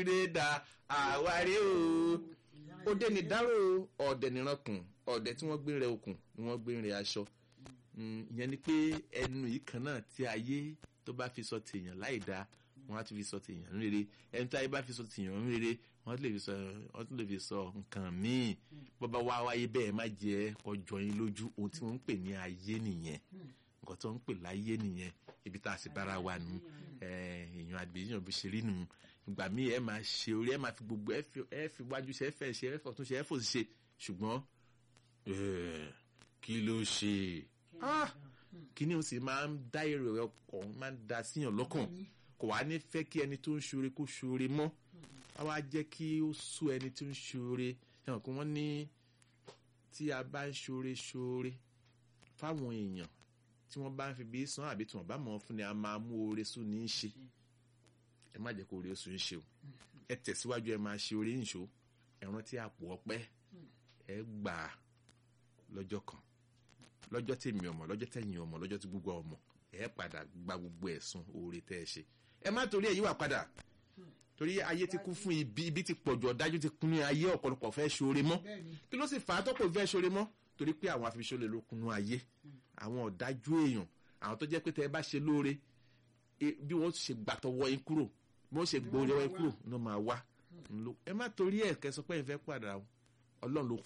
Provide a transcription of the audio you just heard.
ìrèdà àwárí o òde ní dárò ọ̀dẹ̀ nìrankùn ọ̀dẹ̀ tí wọ́n gbé rẹ okùn ni wọ́n gbé rẹ aṣọ ìyẹn ni pé ẹnu yìí kan náà tí ayé tó bá fi sọ tèèyàn láì dáa wọ́n á tún fi sọ tèèyàn rere ẹni tó ayé bá fi sọ tèèyàn rere wọ́n tún lè fi sọ wọ́n tún lè fi sọ nǹkan míì bọ́ba wá wáyé bẹ́ẹ̀ má jẹ́ kọjọ yín lójú ohun tí wọ́n ń pè ní ayé nìyẹn nǹkan tó ń pè láyé nìyẹn ibi tá a sì bára wa nù èèyàn àgbèyàn bó ṣe rí nù ìgbà míì ẹ máa ṣe orí ẹ máa fi gbogbo ẹ fi wájú ṣe ẹ fẹ́ ṣe ẹ fẹ́ tún ṣe ẹ fò ṣe ṣùgbọ́n kí ló ṣe kí ni o sì máa ń dá èrò ọkàn máa ń da síyàn lọ́kàn kò wá ní fẹ́ kí ẹni tó ń ṣoore kó ṣoore mọ́ a wá jẹ́ kí ó sú ẹni tó ń ṣoore ẹ̀hàn kí wọ́n ní tí a bá ń ṣoore ṣoore fáwọn èèyàn tí wọ́n bá ń fi bí san àbí tí wọ́n bá mọ̀ fún ni a máa mú oore sùn ní í ṣe ẹ má jẹ́ kó oore sùn ń ṣe o ẹ tẹ̀síwájú ẹ máa ṣe oore ìṣó ẹ rántí àpò ọpẹ́ ẹ gbà á lọ́jọ́ kan lọ́jọ́ tèmi ọmọ lọ́jọ́ tẹ̀yìn ọmọ lọ́jọ́ tí gbogbo ọmọ ẹ padà gba gbogbo ẹ̀sùn oore tẹ́ ẹ ṣe ẹ má torí ẹ yíwà padà torí ayé ti kún fún ibi ibi ti pọ̀jù ọ̀dájú ti kún ní ayé ọ̀pọ̀lọpọ̀ fẹ́ ṣoore mọ́ kí ló sì fà á tọ́pọ̀ fẹ́ ṣoore mọ́ torí pé àwọn afiṣọ́lẹ̀ ló kúnnú ayé àwọn ọ̀dájú èèyàn àwọn tó jẹ́ pé tẹ́ ẹ bá ṣe lóore bí wọ́n ṣe gbàtọ̀wọ́ yín kúrò bí wọ́n ṣe gbòòrò yín kúrò ló máa wá ẹ má torí ẹ̀ kẹsọ pé ẹ fẹ́ padà ọlọ́run ló